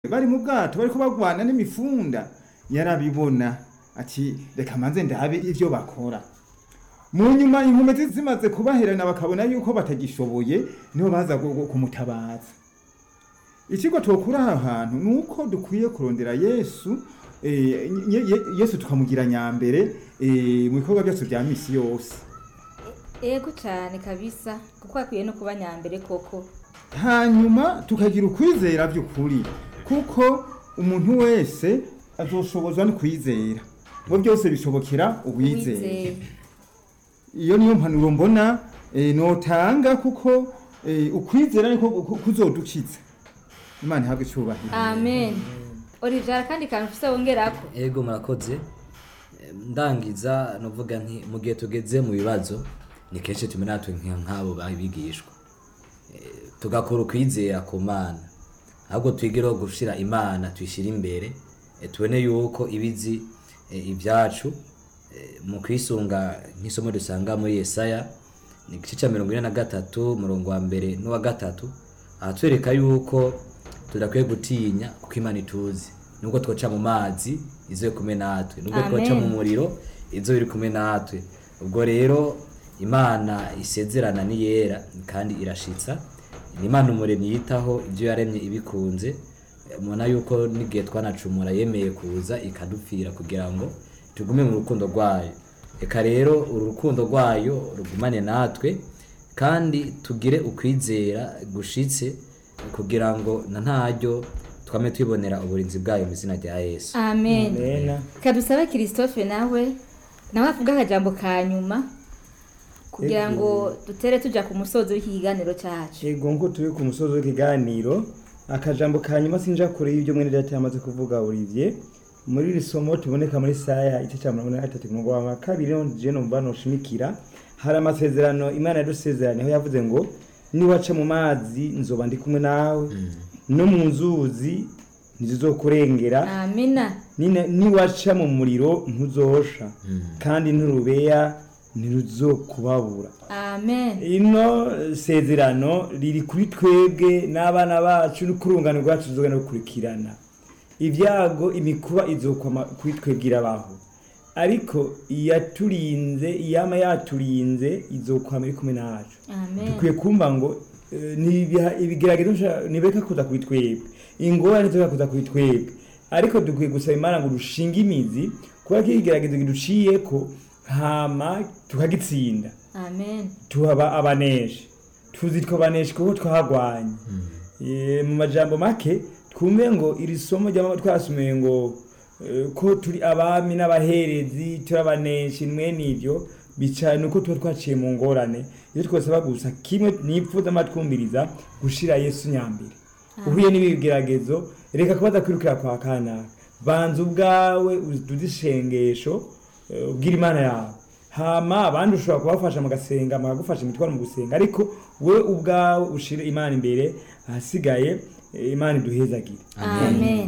bari mu bwato bariko bagwana n'imifunda yarabibona ati reka manze ndabe ivyo bakora mu nyuma inkomezi zimaze kubaherana bakabona yuko batagishoboye niho baza gu- gu- kumutabaza ikigo twokura aha hantu ni uko dukwiye kurondera yesu eh, Ye- Ye- yesu tukamugira nyambere eh, mu bikorwa byacu bya misi yose ego cyane kabisa kuko akwiye no kuba nyambere koko hanyuma tukagira ukwizera by'ukuri kuko umuntu wese azoshobozwa no kwizera ngo byose bishobokera uwizeye Wizeye. iyo niyo mpanuro mbona eh, notanga kuko eh, ukwizera niko ku- kuzodukiza imana ihabwe icyubahiro amen olivier kandi kantu ufise wongerako ego murakoze Eh, ndangiza nuvuga nti mu gihe tugeze mu bibazo ni kenshi tumera natwe nka- nk'abo babigishwa Eh, tugakora ukwizera ku mana ahubwo twigireho gushira imana tuyishyire imbere eh, tubone yuko ibizi eh, ibyacu eh, mu kwisunga nk'isomo dusanga muri yesaya ni igice cya mirongo ine na gatatu umurongo wa mbere n'uwa gatatu ahatwereka yuko tudakwiye gutinya kuko imana ituzi nubwo twoca mu mazi izo iri kumwe natwe nubwo Amen. twoca mu muriro izo iri kumwe natwe ubwo rero imana isezerana ni yera kandi irashitsa ni imana umuremyi yitaho ibyo yaremye ibikunze mubona yuko n'igihe twanacumura yemeye kuza ikadupfira kugira ngo tugume mu rukundo rwayo reka rero uru rukundo rwayo rugumane natwe kandi tugire ukwizera gushitse kugira ngo na ntaryo twame twibonera uburinzi bwayo mu izina rya yesu amen Amen. kadusabe christophe nawe nawe avuga akajambo ka nyuma kugira Ego. ngo dutere tuja ku musozo w'iki kiganiro cyacu Ego nko turi ku musozi w'ikiganiro akajambo ka nyuma sinja kure y'ibyo mwene data yamaze kuvuga Olivier muri iri somo tuboneka muri saya igice cya mirongo ine na gatatu ku murongo wa kabiri niho je numva noshimikira hari amasezerano imana yadusezeranye aho yavuze ngo niwaca mu mazi nzoba ndi kumwe nawe no mu nzuzi ntizizokurengera amina Nina- niwaca mu muriro ntuzosha kandi nturubeya ntiruzokubabura amen ino sezerano riri kuri twebwe n'abana bacu n'ukurungano rwacu tuzogenda gukurikirana ibyago imikuba izokwama kuri twebwe irabaho ariko iyaturinze iyama yaturinze izokwama iri kumwe nacu amen dukwiye kumva ngo eh, nibiha- ibigeragezo nsha- nibeka kuza kuri twebwe ingorane zibeka kuza kuri twebwe ariko dukwiye gusaba imana ngo dushinge imizi kubera ko ikigeragezo kiduciyeko hama tukagitsinda amen tuhaba abaneshi tuzitwa abaneshi kuko twahagwanye Eh, mu majambo make twumve ngo iri somo ry'amaba twasomeye ngo eh, ko turi abami n'abaherezi turi abaneshi mwene ivyo bica nuko tuba twaciye mu ngorane iyo twasaba gusa kimwe nipfuza amatwumviriza gushira yesu nyambere uhuye n'ibigeragezo reka kubaza kwirukira kwa kanaka banza ubwawe uduze ishengesho eh, ubwira imana yawe hama abandi ushobora kubafasha mugasenga mukagufasha imitwaro mu gusenga ariko we ubwawe ushire imana imbere ahasigaye eh, imana iduhezagire amen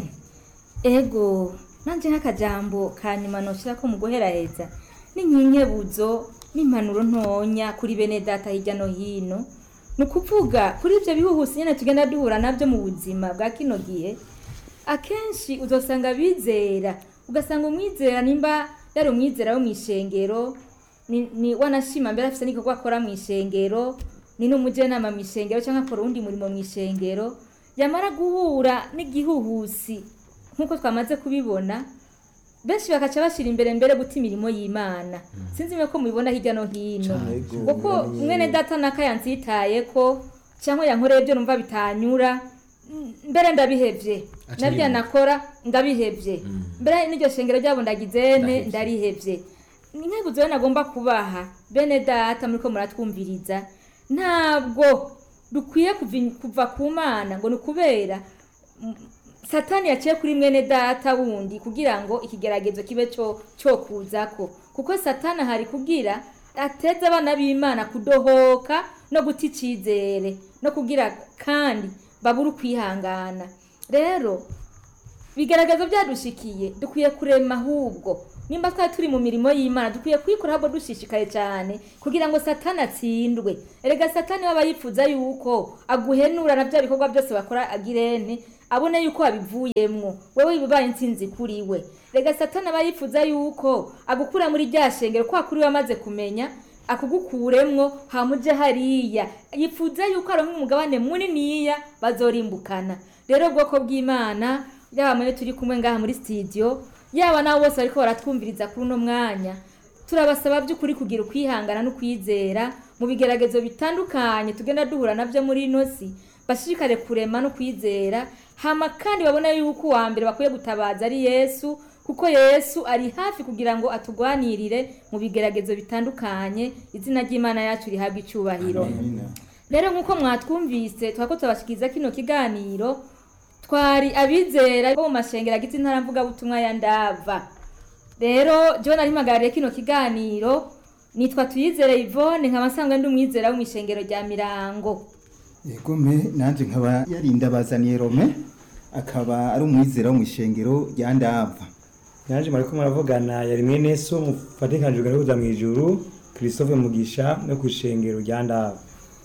ego nanje nk'akajambo ka nyuma noshira ko mu guheraheza n'inkinkebuzo n'impanuro ntonya kuri bene data hirya no hino ni ukuvuga kuri ibyo bihuhusi nyine tugenda duhura nabyo mu buzima bwa kino gihe akenshi uzosanga bizera ugasanga umwizera nimba yari umwizera wo mu ishengero ni, ni wanashima mbere afite n'igikorwa akora mu ishengero ni n'umujenama mu ishengero cyangwa akora uwundi murimo mu ishengero yamara guhura n'igihuhusi nk'uko twamaze kubibona benshi bakaca bashyira imbere mbere guta imirimo y'imana sinzi niba ko mubibona hirya no hino kuko mwene data naka yansitaye ko cyangwa yankoreye ibyo numva bitanyura m- mbere ndabihevye Aca nabyo yimuka. nakora ndabihevye mbere n'iryo shengero ryabo ndagizene Ndahevye. ndarihevye inkebuzo rero nagomba kubaha bene data muriko muratwumviriza ntabwo dukwiye kuvi- kuva ku mana ngo ni ukubera mm, satani yaciye kuri mwene data wundi kugira ngo ikigeragezo kibe cyo cyo kuzako kuko satani ahari kugira ateze abana b'imana kudohoka no guta icyizere no kugira kandi babure ukwihangana rero bigaragaza byadushikiye dukwiye kurema ahubwo nimba twari turi mu mirimo y'imana dukwiye kuyikora ahubwo dushishikaye cyane kugira ngo satani atsindwe erega satani waba yifuza yuko aguhenura na bya bikorwa byose bakora agirene abone yuko wabivuyemwo wewe bibaye intsinzi kuri we rega satani aba yifuza yuko agukura muri rya shengero kwa kuri we amaze kumenya akugukuremwo hamuje hariya yifuza yuko aronka umugabane muniniya bazorimbukana rero ubwoko bw'imana yaba mwe turi kumwe ngaha muri studio yaba nabo bose bariko baratwumviriza kuri uno mwanya turabasaba by'ukuri kugira ukwihangana no kwizera mu bigeragezo bitandukanye tugenda duhura nabyo muri ino si bashishikare kurema no kwizera hama kandi babona yuko uwa mbere bakwiye gutabaza ari yesu kuko yesu ari hafi kugira ngo atugwanirire mu bigeragezo bitandukanye izina ry'imana yacu rihabwa icyubahiro rero nk'uko mwatwumvise twako turabashikiriza kino kiganiro twari abizera bo mu mashengero agize intara mvugabutumwa ya ndava rero jewe nari mpagariye kino kiganiro nitwa tuyizere Yvonne nkaba nsanzwe ndi umwizera wo mu ishengero rya mirango yego me nanje nkaba yarinda bazaniye rome akaba ari umwizera wo mu ishengero rya ndava yaje mariko muravugana yari mwene so mufatikanijwe no kuza mu ijuru christophe mugisha no ku ishengero rya ndava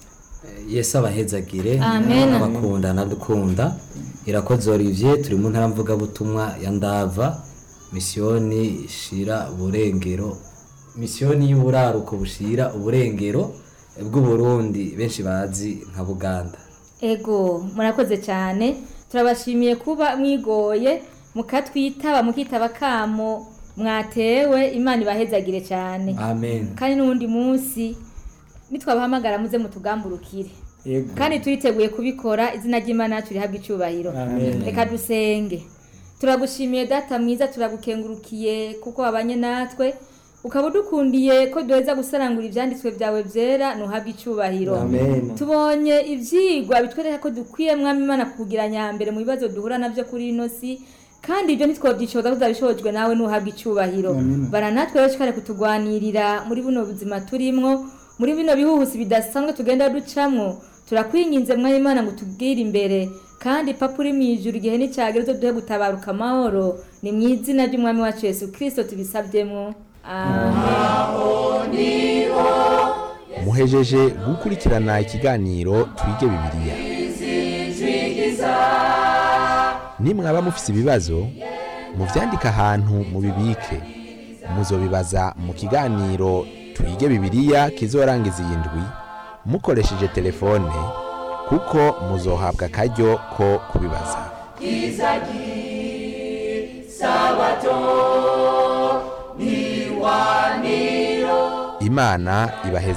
yesu abahezagire Amen. abakunda nadukunda irakoze olivier turi mu ntara mvugabutumwa ya ndava misiyoni ishira uburengero misiyoni y'uburaruko bushira uburengero bw'uburundi benshi bazi nka buganda ego murakoze cyane turabashimiye kuba mwigoye mukatwitaba mukitaba kamo mwatewe imana ibahezagire cyane amen kandi n'uwundi munsi nitwabahamagara muze mutugamburukire yego kandi turiteguye kubikora izina ry'imana yacu rihabwa icyubahiro Amen. reka dusenge turagushimiye data mwiza turagukengurukiye kuko wabanye natwe ukaba udukundiye ko duheza gusarangura ibyanditswe byawe byera ntuhabwe icyubahiro amen tubonye ibyigwa bitwereka ko dukwiye mwami imana kugira nyambere mu bibazo duhura nabyo kuri ino si kandi ibyo ntitwobyishoboza tuzabishobojwe nawe ntuhabwe icyubahiro bara natwe rero shikare kutugwanirira muri buno buzima turimwo muri bino bihuhusi bidasanzwe tugenda ducamwo turakwinginze mwami imana ngo tubwire imbere kandi papa uri mu ijuru igihe n'icyagera uzo duhe gutabaruka amahoro ni mu izina ry'umwami wacu yesu kirisito tubisabyemo amen muhejeje gukurikirana ikiganiro twige bibiliya nimwaba mufise ibibazo muvyandike ahantu mubibike muzobibaza mu kiganiro twige bibiliya kizorangiza iyi ndwi mukoresheje telefone kuko muzohabwa akaryo ko kubibaza imana ibaheze